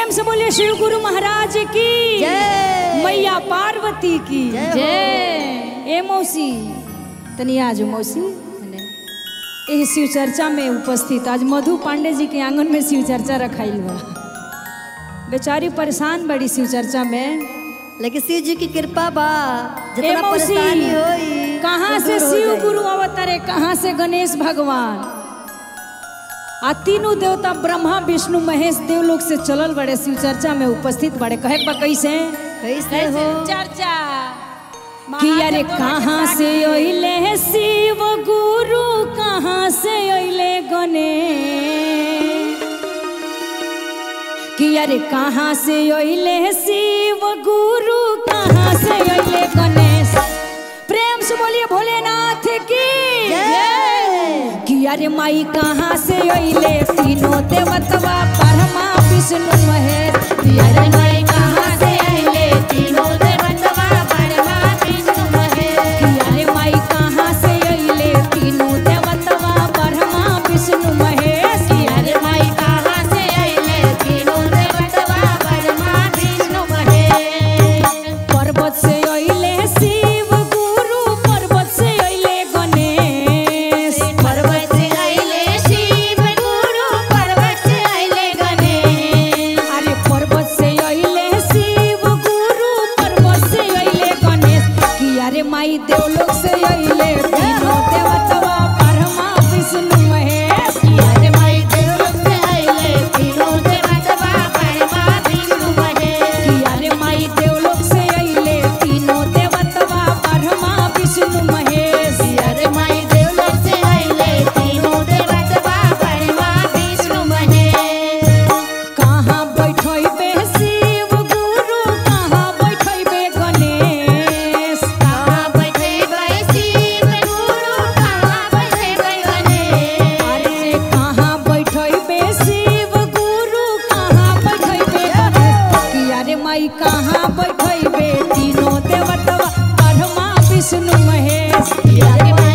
प्रेम से बोलिए शिव गुरु महाराज की जय मैया पार्वती की जय हो। जय ए मौसी तनी आज मौसी एह शिव चर्चा में उपस्थित आज मधु पांडे जी के आंगन में शिव चर्चा रखाइल बा बेचारी परेशान बड़ी शिव चर्चा में लेकिन शिव जी की कृपा बा ए जितना मौसी परेशानी होई कहाँ वो से दूर हो शिव जाई। गुरु अवतरे कहाँ से गणेश भगवान आ तीनों देवता ब्रह्मा विष्णु महेश देवलोक से चलल बड़े शिव चर्चा में उपस्थित बड़े कहे बा कैसे कैसे हो चर्चा कि अरे कहाँ से अइले शिव गुरु कहाँ से अइले गणेश कि अरे कहाँ से अइले शिव गुरु कहाँ से अइले गणेश प्रेम से बोलिए भोलेनाथ की जय। कि अरे माई कहाँ से अइले तीनों देवतवा परमा विष्णु महेश कि अरे माई कहाँ से अइले तीनों देवतवा परमा विष्णु महेश कि अरे माई कहाँ से अइले तीनों देवतवा परमा विष्णु महेश कि अरे माई कहाँ से अइले तीनों देवतवा परमा विष्णु महेश पर्वत से अइले शिव गुरु पर्वत से अइले गणेश पर्वत से अइले शिव गुरु पर्वत से अइले गणेश अरे पर्वत से अइले शिव गुरु पर्वत से अइले गणेश कि अरे माई देवलोक से अइले तीनों देवतवा परमा विष्णु महेश कि अरे माई देवलोक से अइले तीनों देवतवा परमा विष्णु महेश कि अरे माई देवलोक से अइले तीनों देवतवा परमा विष्णु महेश कि अरे माई देवलोक से अइले तीनों देवतवा परमा विष्णु महेश कहाँ बैठैबे शिव गुरु कहाँ बैठैबे गणेश कहाँ बैठैबे शिव गुरु कहाँ बैठैबे गणेश अरे कहाँ बैठैबे शिव गुरु कहाँ बैठैबे गणेश कि अरे माई कहाँ बैठैबे तीनों देवतवा परमा विष्णु महेश कि अरे माई